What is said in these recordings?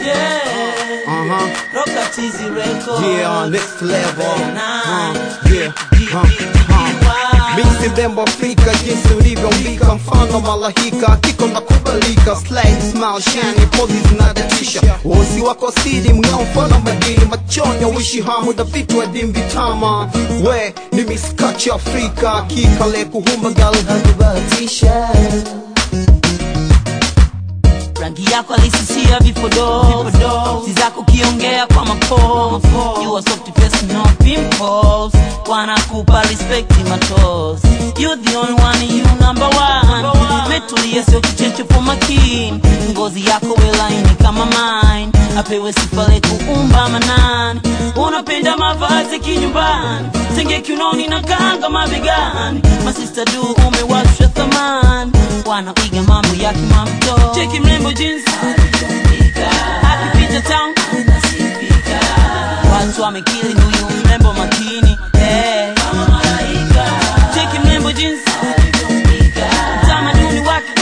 Yeah. Uh-huh. Roka Tizi Records. Yeah, next level. Uh, Nine. yeah. Uh, uh. Mixi Bembo Afrika jinsi ulivyoumbika mfano malahika kiko na kubalika slide smile shiny poses zinadatisha wosi wako sidi mng'ao mfano madini machonya wishi hamu da vitu wa dimbi tama we ni miskachi Afrika kikale kuhumba gal Hakubahatisha. rangi yako alisisia vipodo si zako kiongea kwa mapo you are soft face no pimples wanakupa respect matos you the only one you number one metulia sio kichecho for makini ngozi yako welaini kama mine apewe sifa le kuumba manani unapenda mavazi kinyumbani tenge kiunoni na kanga mabegani masista du umewashwa thamani wanaiga mambo ya kimamto cheki mrembo jinsi akipita town watu wamekili huyu mrembo makini hey. cheki mrembo jinsi utamaduni wake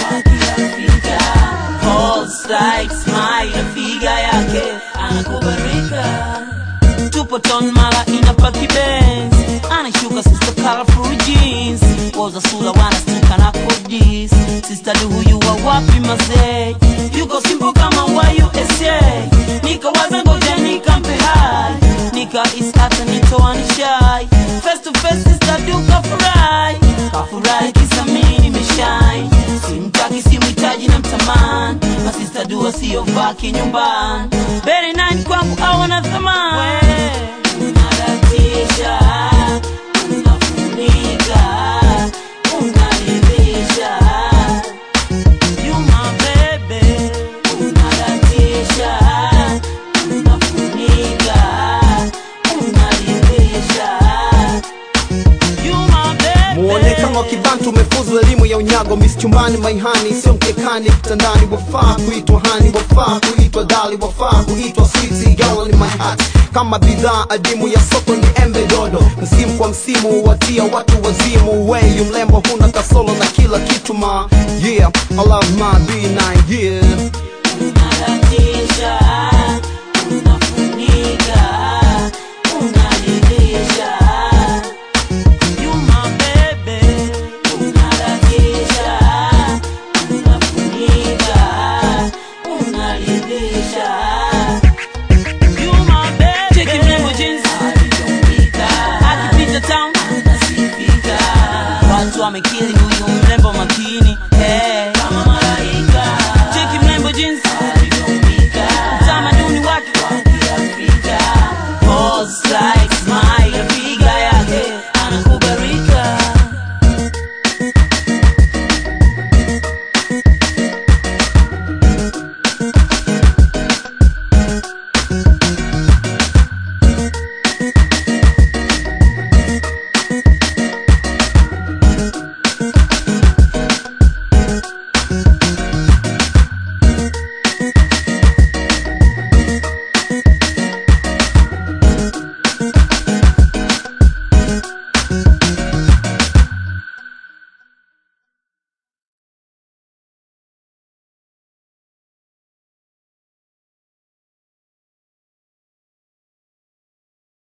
Pulse, like smile na figa yake anakubarika tupo ton mala inapaki benz anashuka sister colorful jeans woza sura wanastuka na kodis sister du huyu wa wapi mazee yuko simple kama wa USA nikawaza ngoja nikampe hai nika is hata nitoa nishai face to face sister du kafurahi kafurahi kisa mimi nimeshine simtaki simhitaji na mtamani masista dua siyovaa kinyumbani bere nani kwangu awana thamani unaratisha unafunika unaridhisha You my baby unaratisha unafunika unaridhisha You my baby muonekano wa kibantu umefuzu elimu ya unyago mischumbani maihani sio mkekani kitandani wafaa kuitwa hani wafaa kuitwa dali wafaa kuitwa switi gawa ni my heart kama bidhaa adimu ya soko ni embe dodo msimu kwa msimu watia watu wazimu weyu mlembo huna kasolo na kila kitu ma yeah I love my B9 yeah unaratisha unafunika unaridhisha You my baby unaratisha unafunika unaridhisha You my baby Cheki mrembo jinsi akipita town watu wamekili huyu